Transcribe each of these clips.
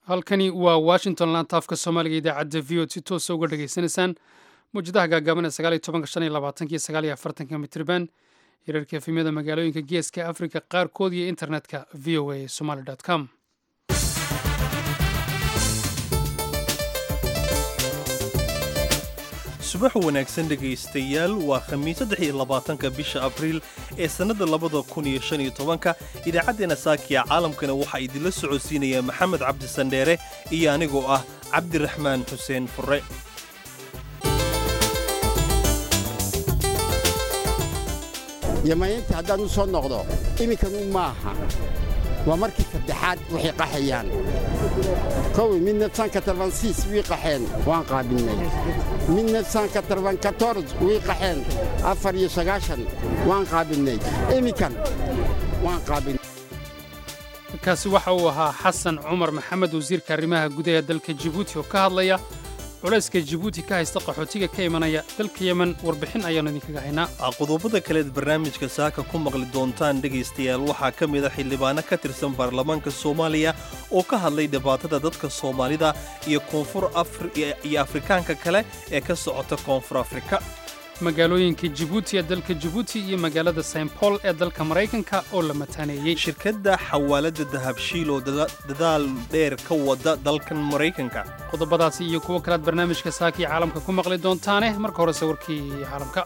halkani waa washington lantaafka soomaaliga idaacadda v od si toosa uga dhegaysanaysaan mawjadaha gaagaaban ee sagaaliyo tobanka shan iyo labaatankiyo sagaaliyo afartanka mitriban hirarka efemyada magaalooyinka geeska afrika qaarkood iyo internetka v o a somaly com subax wanaagsan dhegaystayaal waa khamiis saddex iyo labaatanka bisha abriil ee sannadda labada kun iyo shan iyo tobanka idaacaddeenna saakiya caalamkana waxaa idinla socodsiinaya maxamed cabdi sandheere iyo anigoo ah cabdiraxmaan xuseen furre yamaynta haddaan u soo noqdo iminkanu maaha waa markii saddexaad waxay qaxayaan kowi midna sanka tarbansiis wii qaxeen waan qaabilnay midna sanka tarbankators wii qaxeen afar iyo sagaashan waan qaabilnay iminkan waan qaabilnay kaasi waxa uu ahaa xasan cumar maxamed wasiirka arrimaha gudaha dalka jibuuti oo ka hadlaya culayska jibuuti ka haysta qaxootiga ka imanaya dalka yemen warbixin ayaannu idinkaga haynaa qodobada kaleed barnaamijka saaka ku maqli doontaan dhegaystayaal waxaa ka mid a xildhibaano ka tirsan baarlamaanka soomaaliya oo ka hadlay dhibaatada dadka soomaalida iyo koonfur iyo afrikaanka kale ee ka socota koonfur afrika magaalooyinka jibuuti ee dalka jibuuti iyo magaalada st paul ee dalka maraykanka oo la mataaneeyey shirkadda xawaalada dahabshiil oo dadaal dheer ka wada dalkan maraykanka qodobadaasi iyo kuwo kalead barnaamijka saakii caalamka ku maqli doontaane marka horese warkii caalamka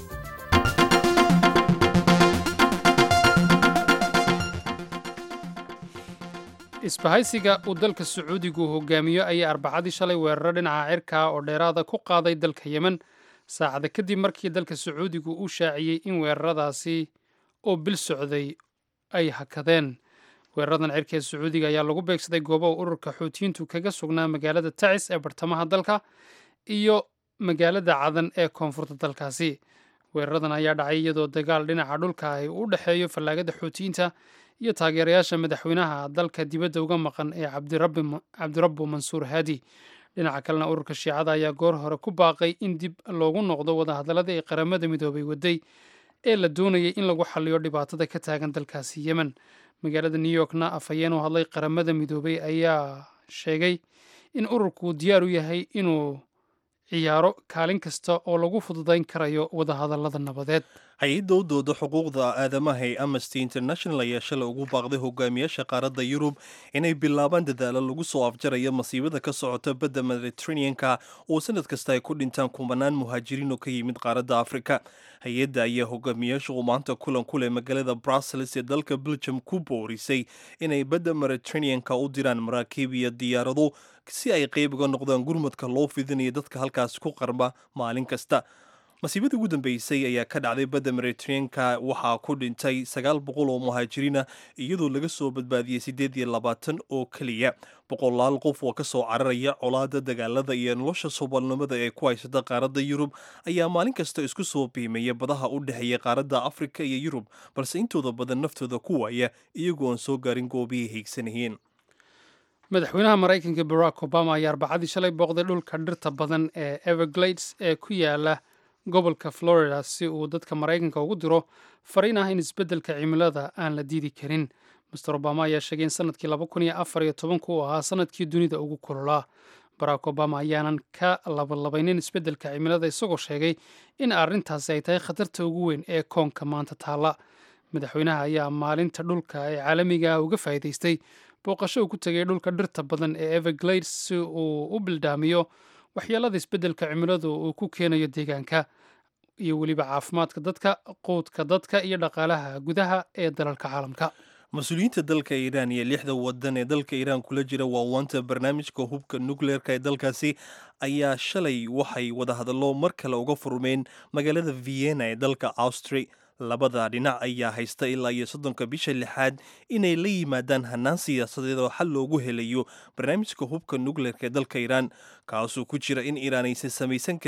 isbahaysiga uu dalka sacuudigu hogaamiyo ayaa arbacadii shalay weeraro dhinaca cirkaa oo dheeraada ku qaaday dalka yemen saacada kadib markii dalka sacuudigu uu shaaciyey in weeraradaasi oo bil socday ay hakadeen weeraradan cirka ee sacuudiga ayaa lagu beegsaday goobaha ururka xuutiyiintu kaga sugnaa magaalada tacis ee bartamaha dalka iyo magaalada cadan ee koonfurta dalkaasi weeraradan ayaa dhacay iyadoo dagaal dhinaca dhulka ay u dhexeeyo fallaagada xuutiyiinta iyo taageerayaasha madaxweynaha dalka dibadda uga maqan ee cabdirabbu mansuur haadi dhinaca kalena ururka shiicada ayaa goor hore ku baaqay in dib loogu noqdo wadahadallada ee qaramada midoobay waday ee la doonayay in lagu xalliyo dhibaatada ka taagan dalkaasi yemen magaalada new yorkna afhayeen u hadlay qaramada midoobay ayaa sheegay in ururku diyaar u yahay inuu ciyaaro kaalin kasta oo lagu fududayn karayo wadahadallada nabadeed hay-adda u dooda xuquuqda aadamaha ee amnesty international ayaa shalay ugu baaqday hogaamiyaasha qaaradda yurub inay bilaabaan dadaalo lagu soo afjarayo masiibada ka socota badda mediteraneanka oo sanad kasta ay ku dhintaan kumanaan muhaajiriin oo ka yimid qaaradda afrika hay-adda ayaa hogaamiyaasha uu maanta kulan ku leh magaalada brussels ee dalka belgium ku boorisay inay badda mediteraneanka u diraan maraakiib iyo diyaarado si ay qayb uga noqdaan gurmadka loo fidinayo dadka halkaas ku qarba maalin kasta masiibadii ugu dambeysay ayaa ka dhacday badda mediteraneanka waxaa ku dhintay sagaal boqol oo muhaajiriina iyadoo laga soo badbaadiyey siddeed iyo labaatan oo keliya boqolaal qof oo ka soo cararaya colaada dagaalada iyo nolosha sobalnimada ee ku haysata qaaradda yurub ayaa maalin kasta isku soo biimaya badaha u dhexeeya qaaradda afrika iyo yurub balse intooda badan naftooda ku waaya iyagoo aan soo gaarin goobihii hiigsanayeen madaxweynaha maraykanka barack obama ayaa arbacadii shalay booqday dhulka dhirta badan ee everglades ee ku yaala gobolka florida si uu dadka maraykanka ugu diro fariin ah in isbeddelka cimilada aan la diidi karin master obama ayaa sheegay in sanadkii laba kun iyo afar iyo tobanku uu ahaa sanadkii dunida ugu kulolaa barack obama ayaanan ka labalabaynin isbeddelka cimilada isagoo sheegay in arrintaasi ay tahay khatarta ugu weyn ee koonka maanta taalla madaxweynaha ayaa maalinta dhulka ee caalamiga uga faa'iidaystay booqasho uu ku tegay dhulka dhirta badan ee everglades si uu u bildaamiyo waxyeelada isbeddelka cimiladu uu ku keenayo deegaanka iyo weliba caafimaadka dadka quudka dadka iyo dhaqaalaha gudaha ee dalalka caalamka mas-uuliyiinta dalka iiraan iyo lixda wadan ee dalka iiraan kula jira waawaanta barnaamijka hubka nukleerka ee dalkaasi ayaa shalay waxay wadahadallo mar kale uga furmeen magaalada vienna ee dalka austri labada dhinac ayaa haysta ilaa iyo soddonka bisha lixaad inay la yimaadaan hannaan siyaasadeed oo xal loogu helayo barnaamijka hubka nukleerka ee dalka iiraan kaasoo ku jira in iiraan aysan samaysan karin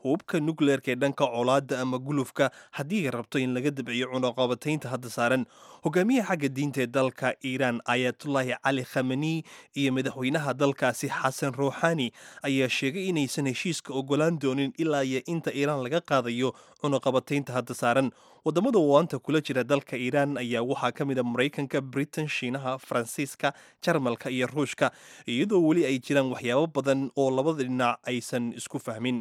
hubka nukleerka ee dhanka colaadda ama gulufka haddii ay rabto in laga dabciyo cunaqabataynta hadda saaran hogaamiyaha xagga diinta ee dalka iiraan ayatullaahi cali khamani iyo madaxweynaha dalkaasi xasan ruuxani ayaa sheegay inaysan heshiiska ogolaan doonin ilaa iyo inta iiraan laga qaadayo cunaqabataynta hadda saaran wadamada waanta kula jira dalka iiraan ayaa waxaa ka mid a maraykanka britain shiinaha faransiiska jarmalka iyo ruushka iyadoo weli ay jiraan waxyaabo badan oo labada dhinac aysan isku fahmin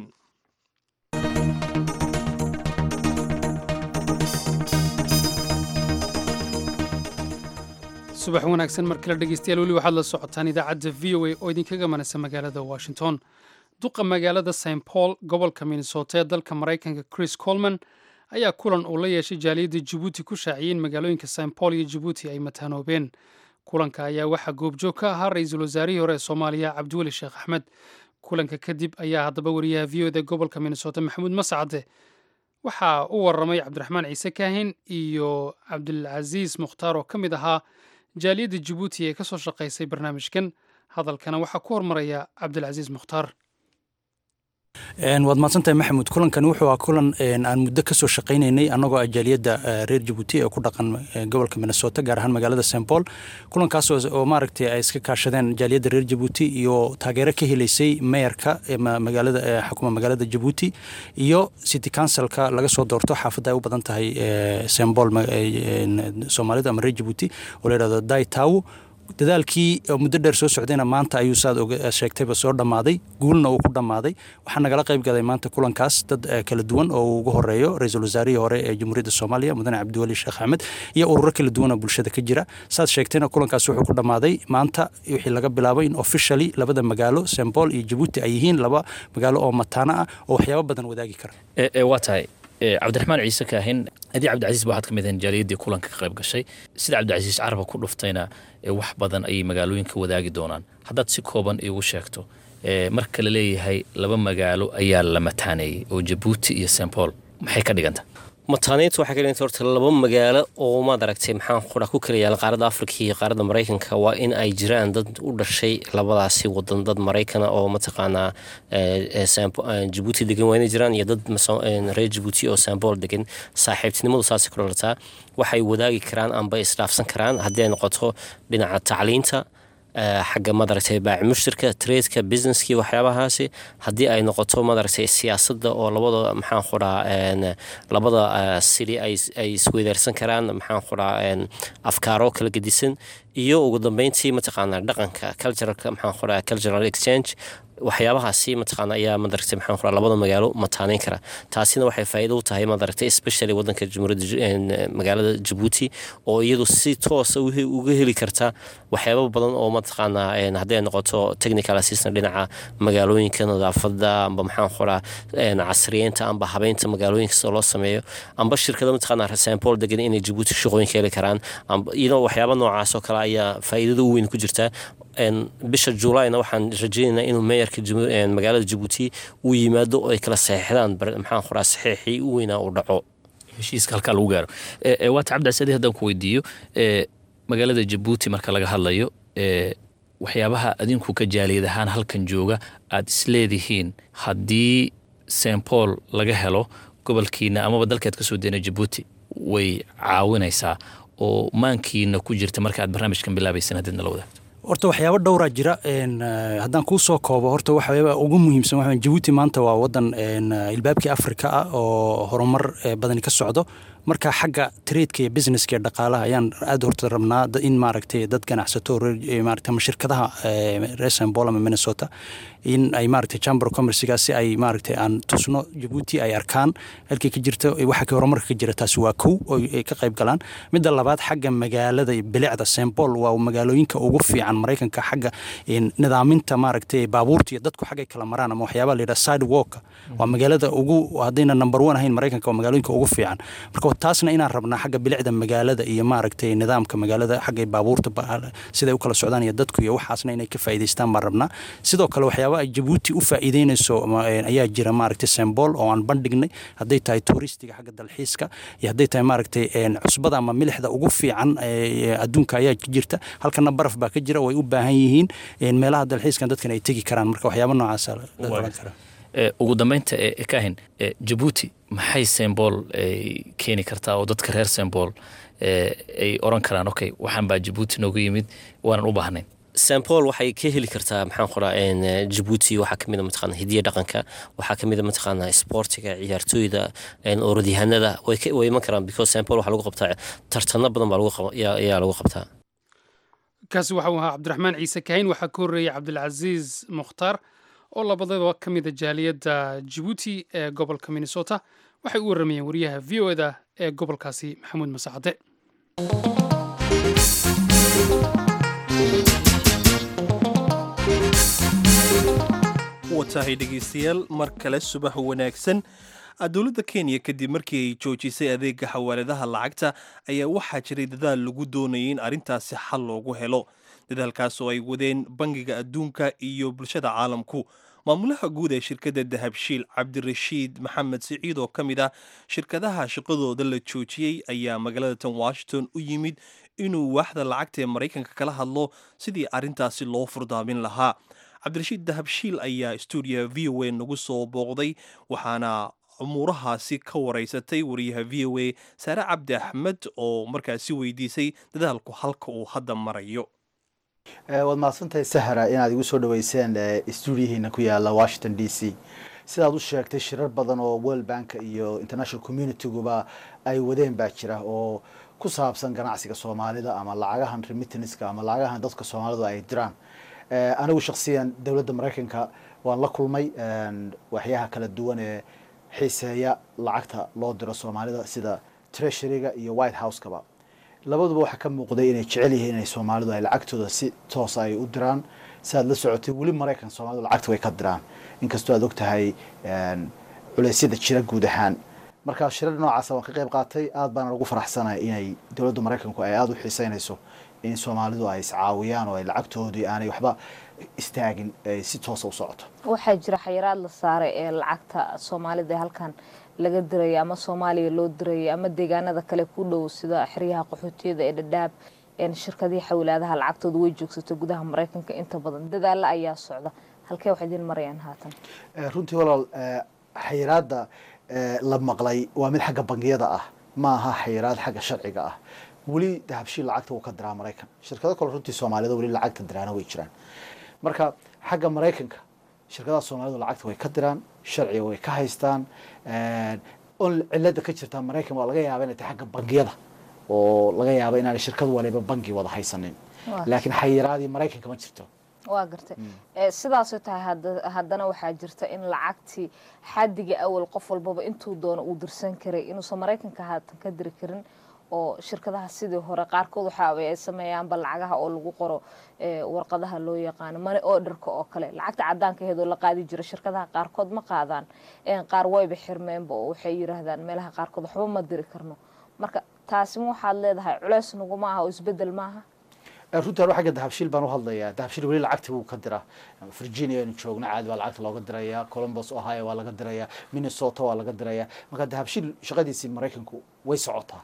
subax wanaagsan mar kale dhegeystayaal weli waxaad la socotaan idaacadda v o a oo idinkaga manaysa magaalada washington duqa magaalada st paul gobolka minnesota ee dalka maraykanka chris colman ayaa kulan uu la yeeshay jaaliyadda jabuuti ku shaaciyey in magaalooyinka st paul iyo jabuuti ay mataanoobeen kulanka ayaa waxaa goobjoog ka ahaa ra-iisul wasaarihii hore ee soomaaliya cabdiweli sheekh axmed kulanka kadib ayaa haddaba wariyaha v o da gobolka minnesota maxamuud mascade waxaa u waramay cabdiraxmaan ciise kaahin iyo cabdilcasiis mukhtaar oo ka mid ahaa jaaliyadda jabuuti ee ka soo shaqaysay barnaamijkan hadalkana waxaa ku hormaraya cabdilcasiis mukhtaar waad mahadsantahay maxamuud kulankan wuxuu ah kulan aan muddo ka soo shaqaynaynay annagoo ah jaaliyadda reer jabuuti ee ku dhaqan gobolka minnesota gaar ahaan magaalada st paul kulankaas oo maaragtay ay iska kaashadeen jaaliyadda reer jabuuti iyo taageero ka helaysay meeyarka magaalada xukuma magaalada jabuuti iyo city councilka laga soo doorto xaafadda ay u badan tahay st paul soomaalida ama reer jabuuti oo la yidhahdo daitawo dadaalkii muddo dheer soo socdayna maanta ayuu saad sheegtayba soo dhammaaday guulna uu ku dhammaaday waxaa nagala qayb galay maanta kulankaas dad kala duwan oo uu ugu horeeyo ra-iisul wasaarihii hore ee jamhuuriyadda soomaaliya mudane cabdiweli sheekh axmed iyo ururo kala duwan oo bulshada ka jira saad sheegtayna kulankaas wuxuu ku dhammaaday maanta wixii laga bilaabo in officially labada magaalo st paul iyo jabuuti ay yihiin laba magaalo oo mataano ah oo waxyaabo badan wadaagi kara waa tahay cabdiraxmaan ciise kaahin adii cabdicasiis ba waxaad ka mid ahayn jaaliyaddii kulanka ka qayb gashay sida cabdicasiis caraba ku dhuftayna wax badan ayay magaalooyinka wadaagi doonaan haddaad si kooban iigu sheegto marka la leeyahay laba magaalo ayaa la mataaneeyey oo jabuuti iyo st paul maxay ka dhiganta mataanayntu waxay ka dhiganta horta laba magaalo oo maad aragtay maxaan qura ku kala yaala qaaradda afrika iyo qaaradda maraykanka waa in ay jiraan dad u dhashay labadaasi wadan dad maraykana oo mataqaanaa jabuuti degan waa inay jiraan iyo dad reer jabuuti oo sambool degan saaxiibtinimadu saasay ku dhalataa waxay wadaagi karaan amba isdhaafsan karaan haddii ay noqoto dhinaca tacliinta xagga madaragtay baaci mushtirka traedka businesskii waxyaabahaasi haddii ay noqoto madaragtay siyaasadda oo labada maxaan quraa labada sili ay isweydaarsan karaan maxaan quraa afkaaro kala gedisan iyo ugu dambeyntii mataqaanaa dhaqanka culturalka maxaan quraa cultural exchange waxyaabahaasi mataqaana ayaa madaragtay maxaan quraa labada magaalo mataaneyn kara taasina waxay faa'iido u tahay madaragtay especially wadanka jamhuuriyadda magaalada jabuuti oo iyadu si toosa uga heli karta waxyaaba badan oo mataqaanaa hadday noqoto technical assistant dhinaca magaalooyinka nadaafada amba maxaan quraa casriyeynta amba habeynta magaalooyinka sida loo sameeyo amba shirkada mataqaanaa sampol degan inay jabuuti shaqooyinka heli karaan iyadoo waxyaaba noocaas oo kale ayaa faa'iidada u weyn ku jirta bisha juulayna waxaan rajeynaynaa inuu meeyarka magaalada jabuuti uu yimaado oo ay kala saxiixdaan maxaan qoraa saxiixii u weynaa uu dhaco heshiiska halkaa lagu gaaro waata cabdicasadi haddaan ku weydiiyo magaalada jabuuti marka laga hadlayo waxyaabaha adinku ka jaaliyad ahaan halkan jooga aad isleedihiin haddii st paul laga helo gobolkiina amaba dalkaad kasoo deena jabuuti way caawinaysaa oo maankiina ku jirta marka aad barnaamijkan bilaabaysan haddiidna la wadaagto horta waxyaabo dhowraa jira haddaan kuu soo koobo horta waxyaaba ugu muhiimsan waxa jabuuti maanta waa wadan ilbaabkii afrika ah oo horumar badani ka socdo marka xagga traedka iyo businesska iyo dhaqaalaha ayaan aad horta rabnaa in maaragtay dad ganacsato maaragtay ama shirkadaha reer sambol ama minnesota in ay maaragtay chamber commerciga si ay maaragtay aan tusno jabuuti ay arkaan halkii ka jirta waxa ka horumarka ka jira taasi waa kow oo ay ka qayb galaan midda labaad xagga magaalada bilicda sambol waa magaalooyinka ugu fiican maraykanka xagga nidaaminta maaragtay baabuurta iyo dadku xaggay kala maraan ama waxyaabaa la yidhaha sidewalka waa magaalada ugu haddayna number one ahayn maraykanka waa magaalooyinka ugu fiican marka taasna inaan rabnaa xagga bilicda magaalada iyo maaragtay nidaamka magaalada xagga baabuurta siday u kala socdaan iyo dadku iyo waxaasna inay ka faa'iidaystaan baan rabnaa sidoo kale waxyaaba ay jabuuti u faa'iideynayso ayaa jira maaragtay sembol oo aan bandhignay hadday tahay tuuristiga xagga dalxiiska iyo hadday tahay maaragtay cusbada ama milixda ugu fiican adduunka ayaa jirta halkana baraf baa ka jira way u baahan yihiin meelaha dalxiiskan dadkan ay tegi karaan marka waxyaaba noocaasa la oran karaa ugu dambeynta kahin jabuuti maxay sembool keeni kartaa oo dadka reer sembool ay oran karaan okay waxaan baa jabuuti noogu yimid waanan u baahnayn sampol waxay ka heli kartaa maxaan qoraa jabuuti waxaa kamid a mataqaana hidiya dhaqanka waxaa kamid a mataqaana sportiga ciyaartooyda orodyahanada way iman karaan because sampol waxaa lagu qabtaa tartano badan baa ayaa lagu qabtaa kaasi waxa uu ahaa cabdiraxmaan ciise kahin waxaa ka horreeyey cabdilcasiis mukhtaar oo labadaba ka mida jaaliyadda jabuuti ee gobolka minnesota waxay u warramayeen wariyaha v o eda ee gobolkaasi maxamuud masacade watahay dhegaystayaal mar kale subax wanaagsan dowladda kenya kadib markii ay joojisay adeega xawaaladaha lacagta ayaa waxaa jiray dadaal lagu doonayay in arrintaasi xal loogu helo dadaalkaas oo ay wadeen bangiga adduunka iyo bulshada caalamku maamulaha guud ee shirkadda dahabshiil cabdirashiid maxamed siciid oo ka mid ah shirkadaha shaqadooda la joojiyey ayaa magaalada tan washington u yimid inuu waaxda lacagta ee maraykanka kala hadlo sidii arrintaasi loo furdaamin lahaa cabdirashiid dahabshiil ayaa stuudiyaha v o a nagu soo booqday waxaana umuurahaasi ka waraysatay wariyaha v o a saare cabdi axmed oo markaasi weydiisay dadaalku halka uu hadda marayo waad mahadsantahay sahra inaad igu soo dhaweyseen stuudiyahiina ku yaala washington d c sidaad u sheegtay shirar badan oo world bank iyo international communitiguba ay wadeen baa jira oo ku saabsan ganacsiga soomaalida ama lacagahan remittanska ama lacagahan dadka soomaalidu ay diraan anigu shaksiyan dowladda maraykanka waan la kulmay waxyaha kala duwan ee xiiseeya lacagta loo diro soomaalida sida treasuryga iyo white house-kaba labaduba waxaa ka muuqday inay jecel yihiin inay soomaalidu ay lacagtooda si toosa ay u diraan si aad la socotay weli maraykan soomaalidu lacagta way ka diraan inkastoo aad og tahay culeysyada jira guud ahaan markaa shirar noocaasa waan ka qayb qaatay aad baana ugu faraxsanahay inay dowladda maraykanku ay aada u xiiseynayso in soomaalidu ay iscaawiyaan oo ay lacagtoodii aanay waxba istaagin si toosa u socoto waxaa jira xayiraad la saaray ee lacagta soomaalida ee halkan laga diraya ama soomaaliya loo diraya ama deegaanada kale ku dhow sida xeryaha qaxootiyada ee dhadhaab shirkadihii xawilaadaha lacagtooda way joogsato gudaha maraykanka inta badan dadaala ayaa socda halkee wax idiin marayaan haatan runtii walaal xayiraadda la maqlay waa mid xagga bangiyada ah ma aha xayiraad xagga sharciga ah weli dahabshiil lacagta wuu ka diraa maraykan shirkado kale runtii soomaalida weli lacagta diraana way jiraan marka xagga maraykanka shirkadaha soomaalidu lacagta way ka diraan sharciga way ka haystaan on cilada ka jirta maraykan waa laga yaaba inay tahay xagga bangiyada oo laga yaaba inaanay shirkad waliba bangi wada haysanin laakiin xayiraadii maraykanka ma jirto waa gartay sidaasoo tahay haddana waxaa jirta in lacagtii xadiga awal qof walbaba intuu doono uu dirsan karay inuusan maraykanka haatan ka diri karin oo shirkadaha sidii hore qaarkood waxa ay sameeyaanba lacagaha oo lagu qoro warqadaha loo yaqaano mani orderka oo kale lacagta cadaanka aheedoo la qaadi jira shirkadaha qaarkood ma qaadaan qaar wayba xirmeenba oo waxay yiraahdaan meelaha qaarkood waxba ma diri karno marka taasima waxaad leedahay culeys naguma aha oo isbedel maaha runtii anu xagga dahabshiil baan u hadlayaa dahabshiil weli lacagta wuu ka diraa virginia aynu joogno caadi baa lacagta looga dirayaa columbus ohio waa laga dirayaa minnesota waa laga dirayaa marka dahabshiil shaqadiisii maraykanku way socotaa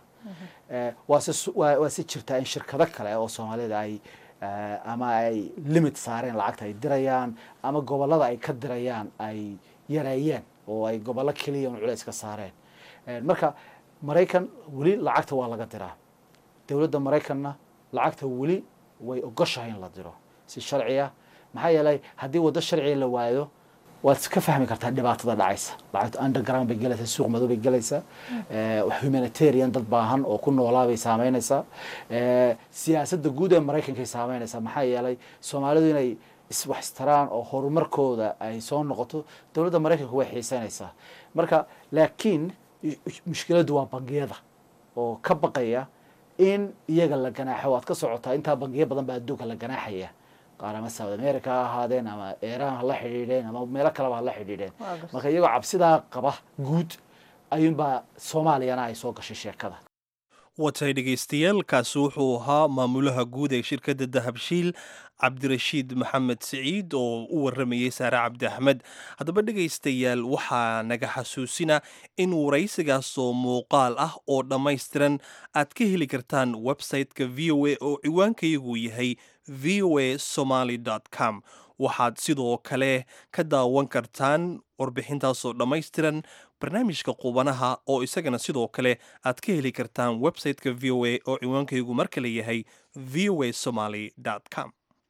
waa se jirtaa in shirkado kale oo soomaalida ay ama ay limit saareen lacagta ay dirayaan ama gobolada ay ka dirayaan ay yareeyeen oo ay gobollo keliya un culeys ka saareen marka maraykan weli lacagta waa laga diraa dowladda maraykanna lacagta weli way ogoshahay in la diro si sharciya maxaa yeelay haddii waddo sharciga la waayo waad ka fahmi kartaa dhibaatada dhacaysa lacagta underground bay gelaysaa suuq madow bay gelaysaa humanitarian dad baahan oo ku noolaa bay saameynaysaa siyaasadda guud ee maraykankay saameynaysaa maxaa yeelay soomaalidu inay wax istaraan oo horumarkooda ay soo noqoto dowladda maraykanka way xiiseynaysaa marka laakiin mushkiladdu waa bangiyada oo ka baqaya in iyaga la ganaaxo waad ka socotaa intaa bangiyo badan baa adduunka la ganaaxaya qaar ama south america ha ahaadeen ama iran ha la xidhiidheen ama meelo kaleba ha la xidhiidheen marka iyagoo cabsidaa qaba guud ayuunbaa soomaaliyana ay soo gashay sheekada watay dhegaystayaal kaasi wuxuu ahaa maamulaha guud ee shirkadda dahabshiil cabdirashiid maxamed siciid oo u waramayey saare cabdi axmed haddaba dhegaystayaal waxaa naga xasuusina in waraysigaasoo muuqaal ah oo dhammaystiran aad ka heli kartaan website-ka v o a oo ciwaankayagu yahay v o a somaly com waxaad sidoo kale ka daawan kartaan warbixintaasoo dhammaystiran barnaamijka qubanaha oo isagana sidoo kale aad ka heli kartaan website-ka v o a oo ciwaankaygu mar kale yahay v o a somaly com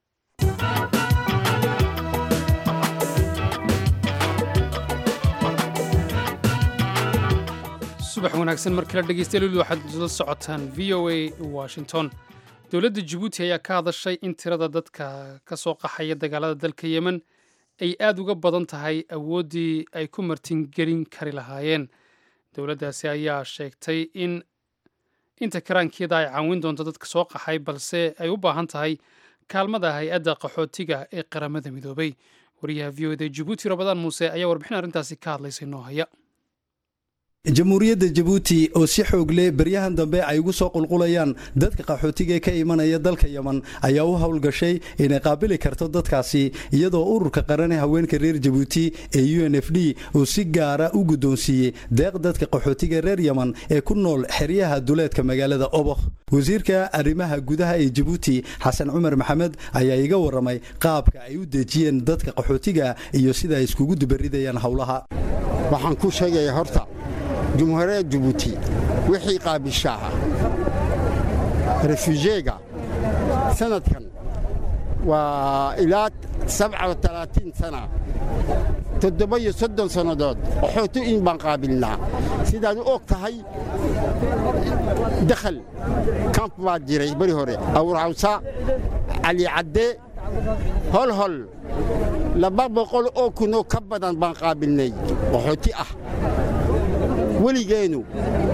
subax wanaagsan mar kale dhegeystayaal waxaad la socotaan v o a washington dowladda jabuuti ayaa ka hadashay in tirada dadka ka soo qaxaya dagaalada dalka yemen ay aada uga badan tahay awooddii ay ku martingelin kari lahaayeen dowladdaasi ayaa sheegtay in inta karaankeeda ay caawin doonto dadka soo qaxay balse ay u baahan tahay kaalmada hay-adda qaxootiga ee qaramada midoobay wariyaha v o da jabuuti rabadaan muuse ayaa warbixin arrintaasi ka hadlaysay noo haya jamhuuriyadda jabuuti oo si xoog leh beryahan dambe ay ugu soo qulqulayaan dadka qaxootiga ka imanaya dalka yeman ayaa u howlgashay inay qaabili karto dadkaasi iyadoo ururka qaran ee haweenka reer jabuuti ee u n f d uu si gaara u guddoonsiiyey deeq dadka qaxootiga reer yeman ee ku nool xeryaha duleedka magaalada obokh wasiirka arrimaha gudaha ee jabuuti xasan cumar maxamed ayaa iga warramay qaabka ay u dejiyeen dadka qaxootiga iyo sida ay iskugu dubaridayaan howlaha waxaan ku sheegayaa horta jumhuuriyadda jabuuti wixii qaabishaaha refuujeega sanadkan waa ilaa sana toddoba iyo soddon sannadood qaxooti in baan qaabilnaa sidaad u og tahay dakhal kamp baa jiray beri hore awrcawsa cali cadde holhol laba boqol oo kunoo ka badan baan qaabilnay qaxooti ah weligeennu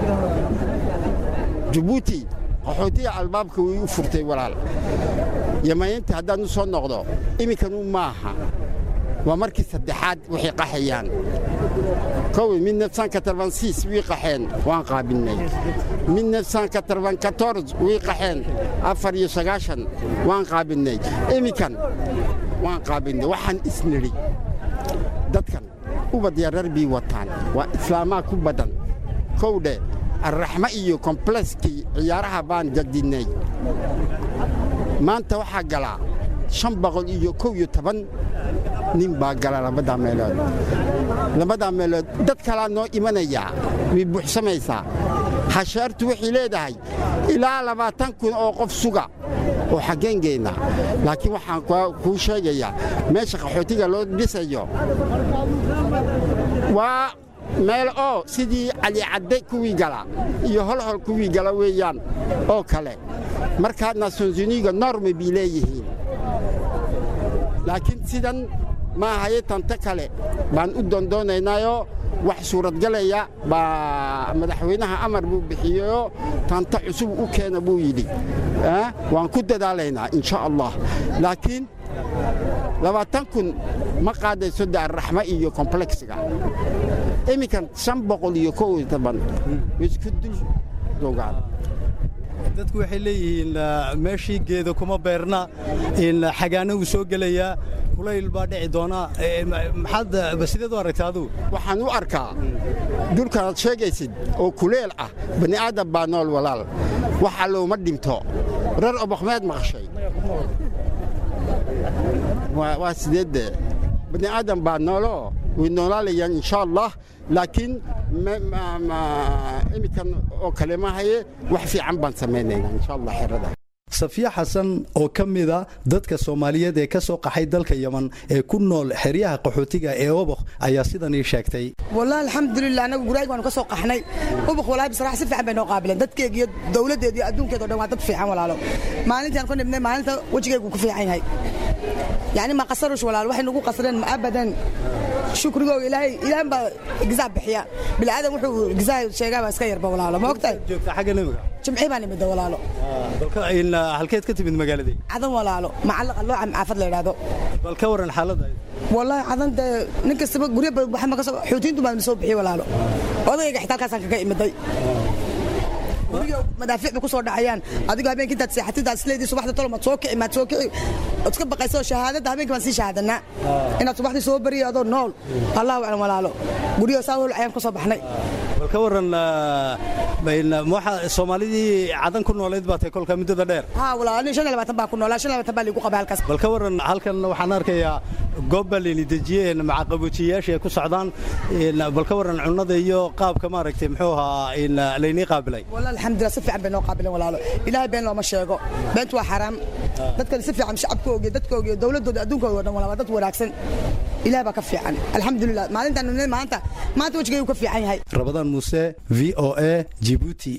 jabuuti qaxootiga albaabka way u furtay walaal yamaynta haddaan u soo noqdo iminkanu maaha waa markii saddexaad waxay qaxayaan kowi mid nefsanka tarbansiis wii qaxeen waan qaabilnay mid nefsanka tarbankatoors wii qaxeen afar iyo sagaashan waan qaabilnay iminkan waan qaabilnay waxaan isnidhi dadkan ubadya reer bii wataan waa islaamaa ku badan kowdhe arraxmo iyo kombleskii ciyaaraha baan jadinnay maanta waxaa galaa shan boqol iyo kow iyo toban nin baa gala labadaa meelood labadaa meelood dad kalaa noo imanayaa way buuxsamaysaa hasheertu waxay leedahay ilaa labaatan kun oo qof suga oo xaggeengeynna laakiin waxaan kuu sheegayaa meesha qaxootiga loo dhisayo waa meel oo sidii calicadde kuwii gala iyo holhol kuwii gala weeyaan oo kale markaa nasonsuniga norme bay leeyihiin laakiin sidan maahaye tante kale baan u doondoonaynayoo wax suuradgalaya baa madaxweynaha amar buu bixiyeyoo tanta cusub u keena buu yidhi waan ku dadaalaynaa insha allah laakiin labaatan kun ma qaadayso de arraxmo iyo komblexga iminkan shan boqol iyo kow iyo toban isku dul joogaan dadku waxay leeyihiin meeshii geeda kuma beerna in xagaana uu soo gelayaa kulayl baa dhici doonaa maxaad sideed u aragtaa adugu waxaan u arkaa dulkanaad sheegaysid oo kuleel ah bani aadam baa nool walaal waxa looma dhinto reer obokmeed maqashay waa sideedde bani aadam baa nooloo way noolaalayaan insha allah laakiin iminkan oo kale mahaye wax fiican baan samaynaynaa insha allah xerada safiya xasan oo ka mida dadka soomaaliyeed ee ka soo qaxay dalka yeman ee ku nool xeryaha qaxootiga ee obokh ayaa sidan ii sheegtay wallahi alxamdulilah anagu guraaga waanu ka soo qaxnay ubakh walahi bisrax si fiican bay noo qaabileen dadkeega iyo dowladdeeda iyo adduunkeeda o dhan waa dad fiican walaalo maalintaan ku nibnay maalinta wejigaygu ku fiican yahay yacni ma qasarush walaal waxay nagu qasreen ma abadan shukrigooga ilaahay ilaahan baa gisaa bixiya bilaadan wuxuu gisaa sheegaa baa iska yarba walaalo ma ogtahay joogta xagga nimiga jimci baan imida walaalo balka in halkeed ka timid magaaladii cadan walaalo macallaqa loo caafad la yidhaahdo bal ka waran xaaladda wallaahi cadan dee nin kastaba guryo waxma ka soo xuutiintu baan soo bixiyey walaalo odagayga xitaa halkaasaan kaga imiday guriga madaafiic bay ku soo dhacayaan adigoo habeenkii intaad seexatid intaad isleedii subaxda tolo maad soo kici maad soo kici ood iska baqayso shahaadadda habeenkii baan sii shahaadanaa inaad subaxdii soo bariyo adoo nool allahu aclam walaalo guryo saa hol ayaan ku soo baxnay bal ka waran soomaalidii cadan ku noolayd baa tay kolka muddada dheer haa walaa nin shan iyo labaatan baa ku noolaa shan iyo labaatan baa liigu qabay halkaas bal ka waran halkan waxaan arkayaa goob baa layni dejiyey macaqaboojiyayaasha ay ku socdaan bal ka waran cunnada iyo qaabka maaragtay muxuu ahaa laynii qaabilay والله الحمد لله سفي عم بينو قابلين ولا لا إلهي بين لو ما شيغو بنت waa xaraam dadka si fiican shacabkooga dadkooga dawladooda adduunkooda dhan wala dad wanaagsan ilaahay baa ka fiican alxamdulillah maalintan maanta maanta wajigay ka fiican yahay rabadaan muuse v o a jibuuti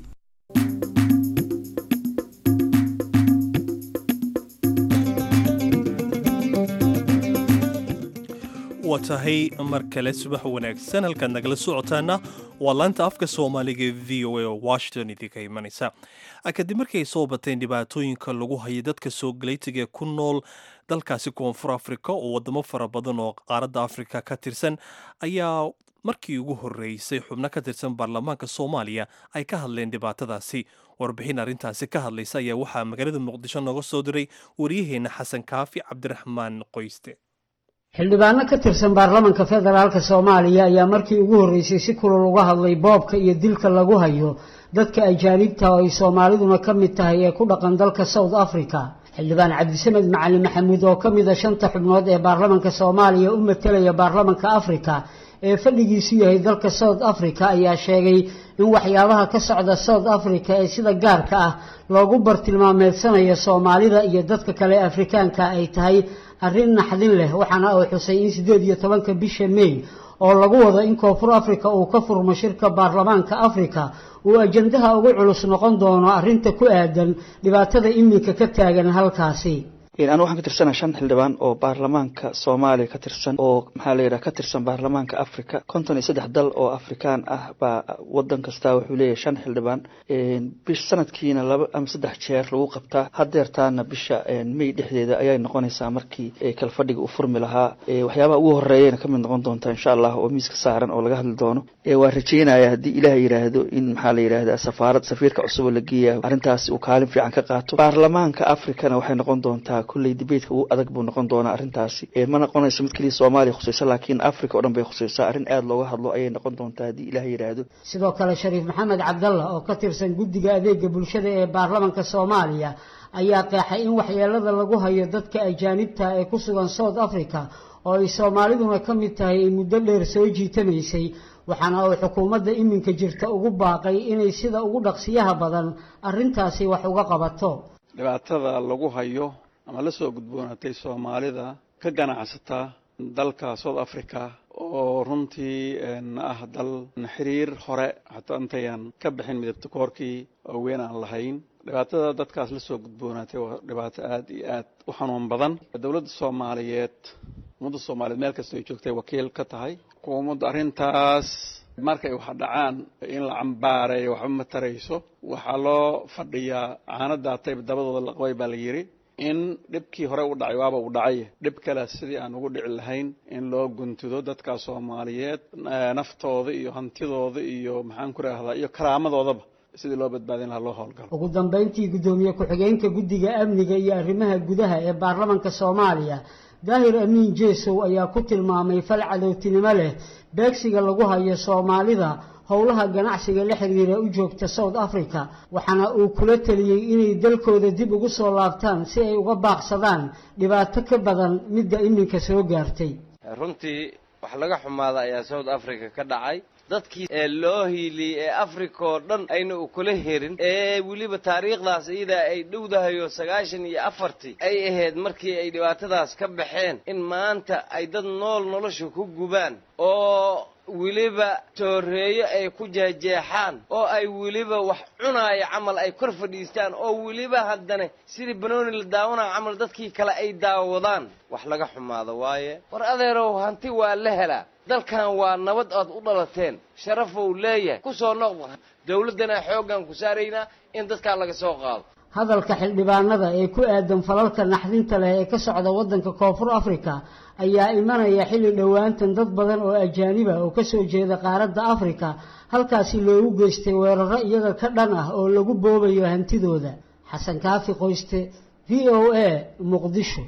waa tahay mar kale subax wanaagsan halkaad nagala socotaana waa laanta afka soomaaliga ee v o a oo washington idinka imanaysa kadib markii ay soo bateen dhibaatooyinka lagu hayo dadka soo galaytiga ku nool dalkaasi koonfur afrika oo wadamo fara badan oo qaaradda afrika ka tirsan ayaa markii ugu horreysay xubno ka tirsan baarlamaanka soomaaliya ay ka hadleen dhibaatadaasi warbixin arrintaasi ka hadlaysa ayaa waxaa magaalada muqdisho nooga soo diray wariyaheenna xasan kaafi cabdiraxmaan qoyste xildhibaano ka tirsan baarlamanka federaalka soomaaliya ayaa markii ugu horreysay si kulul uga hadlay boobka iyo dilka lagu hayo dadka ajaanibta oo ay soomaaliduna ka mid tahay ee ku dhaqan dalka south africa xildhibaan cabdisamed macalin maxamuud oo ka mid a shanta xubnood ee baarlamanka soomaaliya u matelaya baarlamanka afrika ee fadhigiisu yahay dalka south africa ayaa sheegay in waxyaabaha ka socda south africa ee sida gaarka ah loogu bartilmaameedsanayo soomaalida iyo dadka kale ee afrikaanka ay tahay arrin naxdin leh waxaana uu xusay in siddeed iyo tobanka bisha may oo lagu wado in koonfur afrika uu ka furmo shirka baarlamaanka afrika uu ajandaha ugu culus noqon doono arrinta ku aadan dhibaatada iminka ka taagan halkaasi anu waxaan ka tirsana shan xildhibaan oo baarlamaanka soomaaliya ka tirsan oo maxaa la yidhaha ka tirsan baarlamaanka africa konton iyo saddex dal oo afrikaan ah baa wadan kastaa wuxuu leeyahay shan xildhibaan bish sanadkiina laba ama saddex jeer lagu qabtaa hadeertaana bisha may dhexdeeda ayay noqonaysaa markii kalfadhiga uu furmi lahaa waxyaabaha ugu horeeyana kamid noqon doonta insha allah oo miiska saaran oo laga hadli doono waa rajeynaya haddii ilaah yidhaahdo in maxaa la yidhahda safaarad safiirka cusub oo la geeya arrintaasi uu kaalin fiican ka qaato baarlamaanka africana waxay noqon doontaa kulley dibeedka ugu adag buu noqon doonaa arrintaasi ma noqonayso mid keliya soomaaliya khusaysa laakiin africa oo dhan bay khusaysaa arrin aada looga hadlo ayay noqon doontaa haddii ilaah yidhaahdo sidoo kale shariif maxamed cabdalla oo ka tirsan guddiga adeega bulshada ee baarlamanka soomaaliya ayaa qeexay in waxyeelada lagu hayo dadka ajaanibta ee ku sugan south africa oo ay soomaaliduna ka mid tahay ay muddo dheer soo jiitamaysay waxaana uu xukuumadda iminka jirta ugu baaqay inay sida ugu dhaqsiyaha badan arrintaasi wax uga qabato dhibaatada lagu hayo ama la soo gudboonaatay soomaalida ka ganacsata dalka south africa oo runtii ah dal xiriir hore xataa intayan ka bixin midabta koorkii oo weyn aan lahayn dhibaatada dadkaas la soo gudboonaatay waa dhibaato aada iyo aad u xanuun badan dowladda soomaaliyeed ummadda soomaaliyeed meel kasta ay joogtay wakiil ka tahay xukuumaddu arrintaas markay wax dhacaan in la cambaareeyo waxba ma tarayso waxaa loo fadhiyaa caanadaatayb dabadooda laqabay baa la yidhi in dhibkii hore u dhacay waaba uu dhacay dhib kale sidii aan ugu dhici lahayn in loo guntudo dadka soomaaliyeed naftooda iyo hantidooda iyo maxaan ku rahdaa iyo karaamadoodaba sidii loo badbaadin lahaa loo howlgalo ugu dambeyntii guddoomiye ku-xigeenka guddiga amniga iyo arrimaha gudaha ee baarlamanka soomaaliya daahir amiin jeesow ayaa ku tilmaamay fal cadowtinimo leh beegsiga lagu hayo soomaalida howlaha ganacsiga la xiriira u joogta south africa waxaana uu kula teliyey inay dalkooda dib ugu soo laabtaan si ay uga baaqsadaan dhibaato ka badan midda iminka soo gaartay runtii wax laga xumaada ayaa south africa ka dhacay dadkii ee loo hiiliyey ee africa oo dhan ayna u kula herin ee weliba taariikhdaas iyadaa ay dhowdahayo sagaashan iyo afartii ay ahayd markii ay dhibaatadaas ka baxeen in maanta ay dad nool nolosha ku gubaan oo weliba tooreeyo ay ku jeexjeexaan oo ay weliba wax cunaaya camal ay kor fadhiistaan oo weliba haddana sidii banooni la daawanaya camal dadkii kale ay daawadaan wax laga xumaado waaye war adeerow hanti waa la helaa dalkan waa nabad aad u dhalateen sharafou leeyahay ku soo noqda dawladdana xooggan ku saaraynaa in dadkaa laga soo qaado hadalka xildhibaanada ee ku aadan falalka naxdinta leh ee ka socda waddanka koonfur africa ayaa imanaya xilli dhowaantan dad badan oo ajaaniba oo ka soo jeeda qaaradda africa halkaasi loogu geystay weeraro iyaga ka dhan ah oo lagu boobayo hantidooda xasan kaafi qoyste v o a muqdisho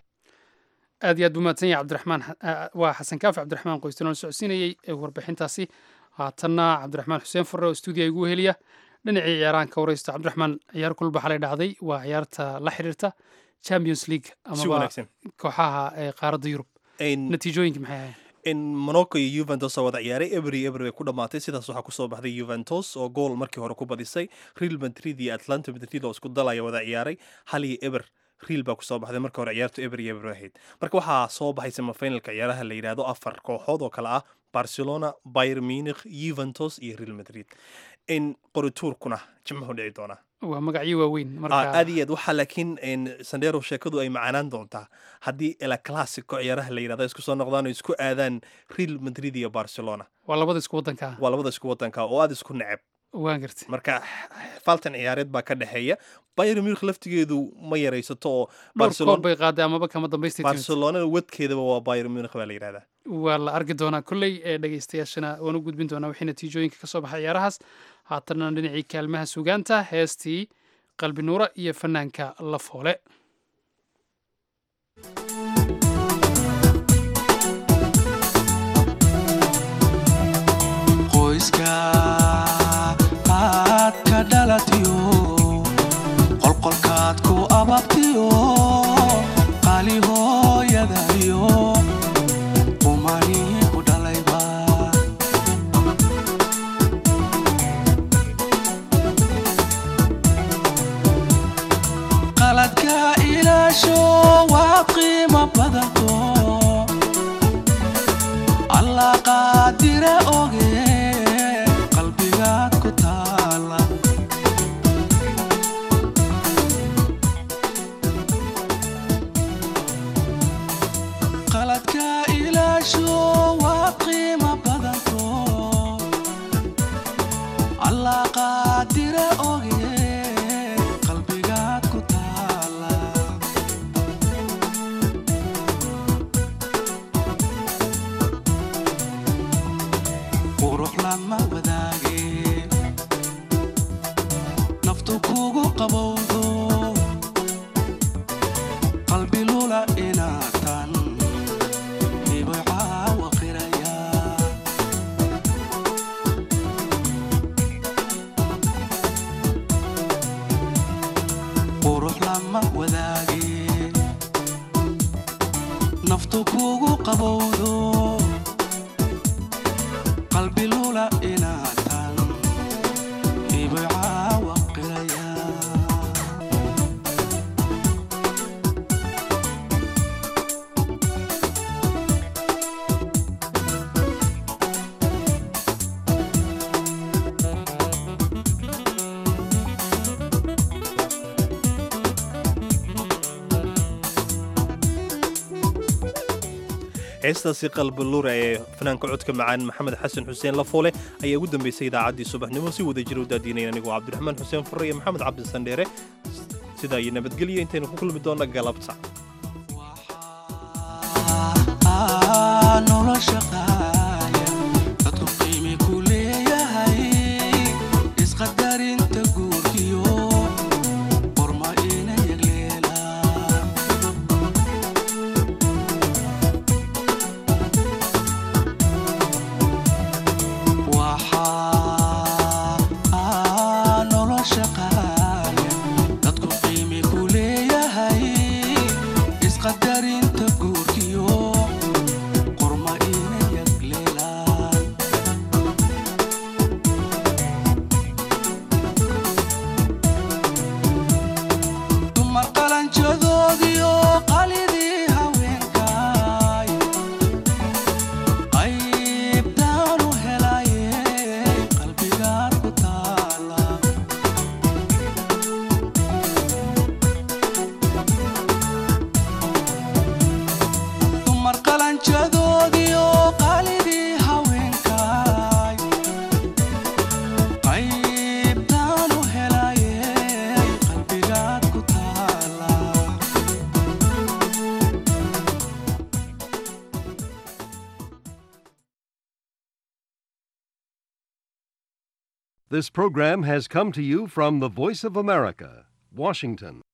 aad iyo aad buu mahadsan yahay cabdiraxmaan waa xasan kaafi cabdiraxmaan qoyste nool socodsiinayey ee warbixintaasi haatanna cabdiraxmaan xuseen furre oo stuudiya igu heliya dhinacii ciyaarahan ka wareysta cabdiraxmaan ciyaar kulba xalay dhacday waa ciyaarta la xiriirta champions league si amaba wanaagsan kooxaha ee qaaradda yurub natiijooyinka maxay ahayn in monaco iyo juventus oo wada ciyaaray ebery ebery bay ku dhammaatay sidaas waxaa kusoo baxday juventus oo gool markii hore ku badisay real madrid iyo atlanta madrid oo isku dalaya wada ciyaaray hal iyo eber real baa kusoo baxday marka hore ciyaartu ebery eber ahayd marka waxaa soo baxay semifinalka ciyaaraha la yidhaahdo afar kooxood oo kale ah barcelona bayer munich juventus iyo real madrid in qorituurkuna jimcuhu dhici doonaa waa magacyo waaweyn Ah, marka aad iyo aad waxaa laakiin in sandero sheekadu ay macaanaan doontaa haddii ela classico ciyaaraha la yidhahdo isku soo noqdaan oo isku aadaan real madrid iyo barcelona waa labada isku waddanka waa labada isku wadanka oo aada isku neceb waan gartay marka faltan ciyaareed baa ka dhexeeya bayern munich laftigeedu ma yaraysato oo dhowr koob bay qaaday amaba kama dambaystay timid barcelona wadkeedaba waa bayern munich baa la yidhahdaa waa la arki doonaa kolley ee dhegaystayaashana waan u gudbin doonaa wixii natiijooyinka ka soo baxay ciyaarahaas haatanna dhinacii kaalmaha sugaanta heestii qalbi nuura iyo fanaanka la foole qoyska aad ka dhalatiyo qolqolkaad ku ababtiyo qaali hooyadayo umani ku dhalayba qaladka ilaasho waa qiimo badanto allah qaadire oge qalbigaad ku taala qaladka ilaasho waa qiimo badanto allah qaadire oge qalbigaad ku taala qurux lama wadaage naftu kugu qabowdo qalbi lula inaatan ibay caawa qiraya qurux lama wadaage naftu kugu qabowdo qalbi lula inaatan ibay caawa qiraya heestaasi qalbi lura ee fanaanka codka macaan maxamed xasan xuseen lafoole ayaa ugu dambeysay idaacaddii subaxnimo si wada jira u daadiinayn anigoo cabdiraxmaan xuseen furre iyo maxamed cabdi sandheere sidaa iyo nabadgelyo intaynu ku kulmi doonna galabta Ah, nolosha qaaya dadku qiimi ku leeyahay isqadarinta guurkiyo qorma ina yagleelaan waxaa ah, nolosha qaaya dadku qiimi ku leeyahay isqadarinta guurkiyo qorma ina yagleelaan dumar qalanjadoodiyo qalidii haweenkaay qaybtaan u helaye qalbigaad ku taala dumar qalanjadoodiyo qalidii haweenkaay qaybtaan u helaye qalbigaad ku taala This program has come to you from the Voice of America, Washington.